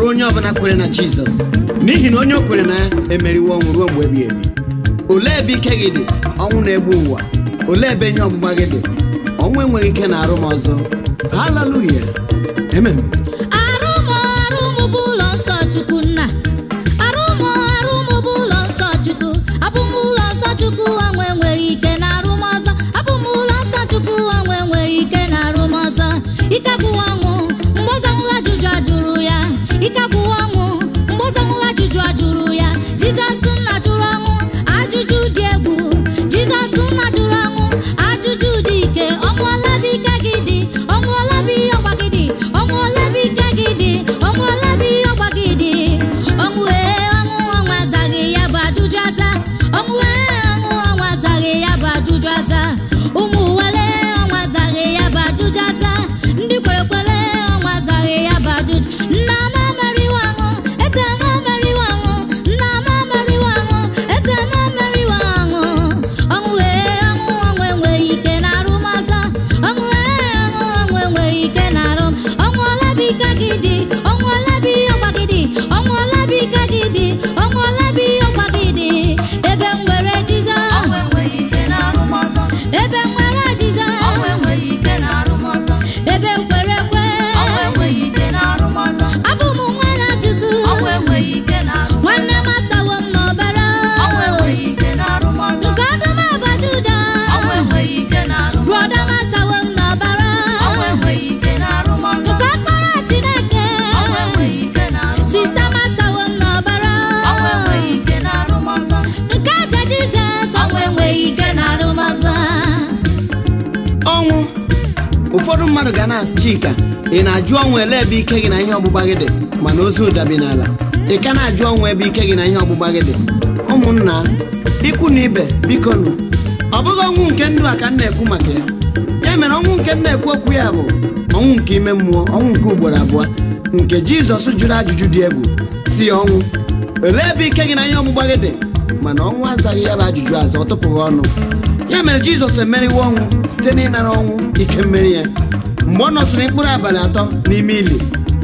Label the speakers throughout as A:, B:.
A: ruo onye ọbụla kwere na jizọs n'ihi na onye o kwere na ya emeriwo ọnwụ ruo mgbe ebighị ebi olee ebe ike gị dị ọnwụ na-egbu ụwa olee ebe ihe ọgbụgba gị dị ọnwụ enweghị ike na arụ m ọzọ haleluya amen
B: arụmụ arụmụ bụ ụlọ nsọ chukwu nna arụmụ arụmụ bụ ụlọ nsọ chukwu abụm ụlọ nsọ chukwu ọnwụ enweghị ike na arụm ọzọ abụm ụlọ nsọ chukwu ọnwụ enweghị ike na arụm ọzọ ike abụwa ọnwụ mgbe ọzọnwụla ajụjụ ajụrụ ya ike abụwa ọnwụ mgbe ọzọnwụla ajụjụ ajụrụ ya jizọs nna jụrụ ọnwụ ajụjụ dị egwu jizọs nna jụrụ ọnwụ ajụjụ dị ike ọnwụọla bụ ike gị dị ọnwụọla bụ ihe ọgba gị dị ọnwụọla bụ ike gị dị ọnwụọla bụ ihe ọgba gị dị ọnwụ ee ọnwụ ọnwa azaghị ya bụ ajụjụ aza ọnwụ ee ọnwụ ọnwa azaghị ya bụ ajụjụ aza ụmụ wele ọnwa azaghị ya bụ ajụjụ aza ndị kwere kwere ọnwa azaghị ya bụ ajụjụ nna m emeriwo ọnwụ eze m emeriwo ọnwụ nna m emeriwo ọnwụ eze m emeriwo ọnwụ ọnwụ ee ọnwụ ọnwụ enweghị ike na arụm ọzọ ọnwụ ee ọnwụ ọnwụ enweghị ike na arụm ọnwụ ọla bụ ike gị dị ọnwụ ọla bụ ihe ọgba gị dị ọnwụ ọla bụ ike gị dị ọnwụ ọla bụ ihe ọgba gị dị ebe m nwere jizọs
C: ọnwụ enweghị ike na-arụ m ọzọ
B: ebe m nwere jizọs
C: ọnwụ enweghị ike na-arụ m ọzọ
B: ebe m kwere ekwe
C: ọnwụ enweghị ike na-arụ m ọzọ
B: abụ m nwa na chukwu
C: ọnwụ enweghị ike na-arụ m
B: nwanne m asawo m n'ọbara
C: ọnwụ enweghị ike na-arụ m ọzọ
B: nke ọdụm abacha ụda
C: ọnwụ enweghị ike na-arụ m
B: brọda m asawo m n'ọbara
C: ọnwụ enweghị ike na-arụ m ọzọ
B: nke ọkpara chineke
C: ọnwụ enweghị ike na-arụ m
B: sista m asawo m n'ọbara
C: ọnwụ enweghị ike na-arụ m ọzọ
B: nke eze jizọs ọnwụ enweghị ike na arụmọzọ
A: ọnwụ ụfọdụ mmadụ ga na-asị chika ị na-ajụ ọnwụ ele ebe ike gị na ihe ọgbụgba gị dị mana ozu ụdabi n'ala ị ka na-ajụ ọnwụ ebe ike gị na ihe ọgbụgba gị dị ụmụnna ikwu na ibe biko nụ ọ bụghị ọnwụ nke ndụ a ka m na-ekwu maka ya ya mere ọnwụ nke m na-ekwu okwu ya bụ ọnwụ nke ime mmụọ ọnwụ nke ugboro abụọ nke jizọs jụrụ ajụjụ dị egwu si ya ọnwụ olee ebe ike gị na ihe ọgbụgba gị dị mana ọnwụ azaghị ya bụ ajụjụ aza ọ tụpụghị ọnụ ya mere jizọs emeriwo ọnwụ site n'ịnara ọnwụ ike mmeri ya mgbe ọ nọsịrị mkpụrụ abalị atọ n'ime ili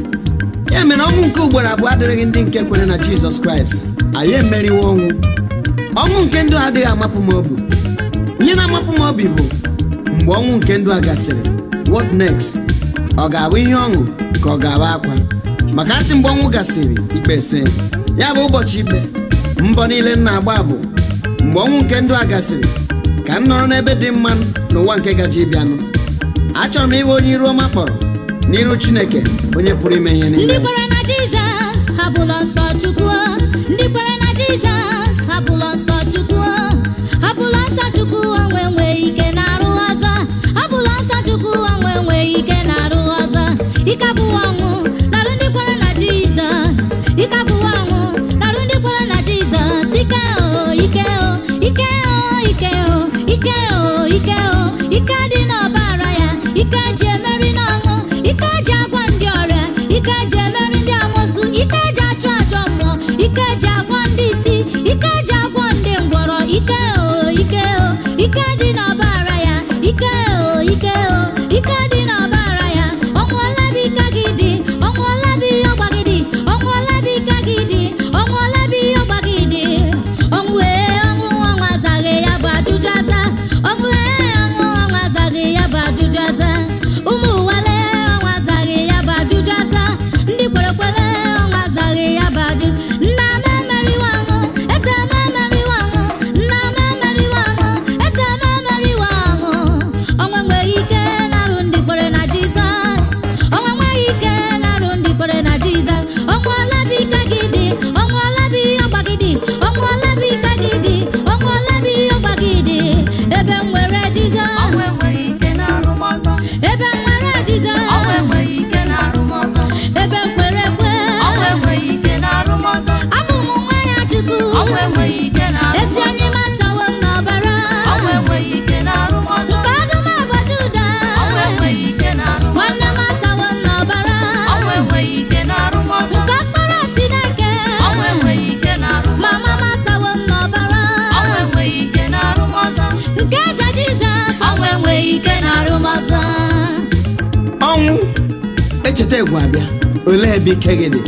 A: ya mere ọnwụ nke ugboro abụọ adịrịghị ndị nke kwere na jizọs kraịst anyị emeriwo ọnwụ ọnwụ nke ndụ adịghị amapụ m obi ihe na-amapụ m obi bụ mgbe ọnwụ nke ndụ a gasịrị what next ọ ga-abụ ihe ọṅụ ka ọ ga-abụ akwa maka asị mgbe ọnwụ gasịrị ikpe so ya bụ ụbọchị ikpe mbọ niile m na-agba bụ mgbe ọnwụ nke ndụ a gasịrị ka m nọrọ n'ebe dị mma n'ụwa nke gaji ịbịanụ achọrọ m ịbụ onye iru ọma kpọrọ n'iru chineke onye pụrụ ime ihe
B: ndị
A: niile
B: kwere na jizọs hapụlọ nsọ chukwu ndị kwere na jizọs hapụlọ nsọ chukwu hapụlọ nsọ chukwu ọnwụ enweghị ike na-arụ ọzọ hapụlọ nsọ chukwu ọnwụ enweghị ike na-arụ ọzọ ike abụwa ọnwụ narụ ndị kwere na jizọs ike abụwa ọnwụ narụ ndị kwere na jizọs ike o ike o ike o ike o ike o ike o ike dị n'ọbara ya ike ji emeri n'ọṅụ ike ji agwa ndị ọrịa ike ji emeri ndị amosu ike ji achụ ajọ mmụọ ike ji agwọ ndị isi ike ji agwọ ndị ngwọrọ ike o ike o ike dị n'ọbara ya ike o ike o ike dị n'ọbara ya ọnwụọla bụ ike gị dị ọnwụọla bụ ihe ọgba gị dị ọnwụọla bụ ike gị dị ọnwụọla bụ ihe ọgba gị dị ọnwụ ee ọnwụ ọnwa azaghị ya bụ ajụjụ aza ọnwụ ee ọnwụ ọnwa azaghị ya bụ ajụjụ aza ụmụ wale ọnwa azaghị ya bụ ajụjụ aza ndị kwere kwere ọnwa azaghị ya bụ ajụjụ nna m emeriwo ọnwụ eze m emeriwo ọnwụ nna m emeriwo ọnwụ eze m emeriwo ọnwụ ọnwa enweghị ike na-arụ ndị kwere na jizọs ọnwa enweghị ike na-arụ ndị kwere na jizọs ọnwa ole bụ ike gị dị ọnwa ole bụ ihe ọgba gị dị ọnwa ole bụ ike gị dị ọnwa ole bụ ihe ọgba gị dị ebe m nwere jizọs
C: ọnwụ enweghị ike na-arụ m ọzọ
B: ebe m nwere jizọs
C: ọnwụ enweghị ike na-arụ m ọzọ
B: ebe m kwere ekwe
C: ọnwụ enweghị ike na-arụ m ọzọ
B: abụ m nwa ya chukwu
C: ọnwụ enweghị ike na-arụ m
B: ezi
C: ọzọ
B: onye m asawo m n'ọbara
C: ọnwụ enweghị ike na-arụ m ọzọ
B: nke ọdụm abacha ụda
C: ọnwụ enweghị ike na-arụ m
B: nwanne m asawo m n'ọbara
C: ọnwụ enweghị ike na-arụ m ọzọ
B: nke ọkpara chineke
C: ọnwụ enweghị ike na-arụ m
B: mama m asawo m n'ọbara
C: ọnwụ enweghị ike na-arụ m ọzọ
B: nke eze jizọs ọnwụ enweghị ike na-arụ m ọzọ
A: ọnwụ echeta egwu abịa olee ebe ike gị dị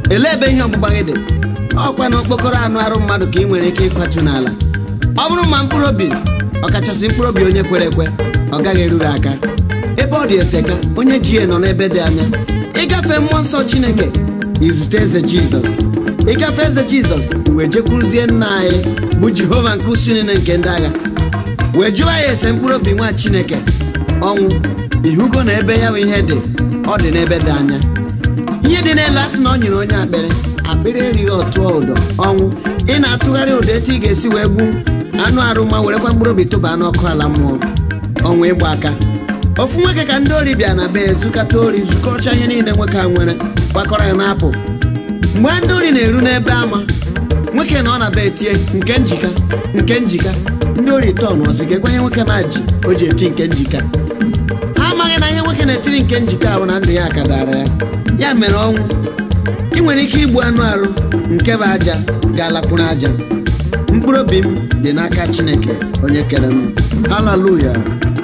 A: elee ebe ihe ọgbụgba gị dị ọkwa na okpokoro anụ arụ mmadụ ka ị nwere ike ịkwatu n'ala ọ bụrụ ma mkpụrụ obi ọkachasị mkpụrụ obi onye kwere ekwe ọ gaghị eru gị aka ebe ọ dị eteka onye ji ya nọ n'ebe dị anya ịgafe mmụọ nsọ chineke izute eze jizọs ịgafe eze jizọs wee jekwuruzie nna anyị bụ jehova nke usu niile nke ndị agha wee jụọ ya ese mkpụrụ obi nwa chineke ọnwụ ihugo na ebe ya bụ ihe dị ọ dị n'ebe dị anya ihe dị n'elu asị na ọ nyere onye akpịrị akpịrị erighị ọtụọ ụdọ ọnwụ ị na-atụgharị ụdọ etu ị ga-esi wee gbu anụ arụ ma werekwa mkpụrụ obi tụba n'ọkụ ala mmụọ ọnwụ ịgba aka ofu nwoke ka ndị ori bịa na be ezukata ori zukọcha ihe niile nwoke a nwere gbakọrọ ya na-apụ mgbe ndị ori na-eru n'ebe ama nwoke na ọ na be etie nke njika nke njika ndị ori tọn ọsị ga-ekwenye nwoke ma ji o ji eti nke njika ha amaghị na ihe nwoke na-etiri nke njika bụ na ndụ ya ka dara ya ya mere ọnwụ ị nwere ike igbu anụ arụ nke bụ aja ga-alakwuru aja mkpụrụ obi m dị n'aka chineke onye kere m haleluya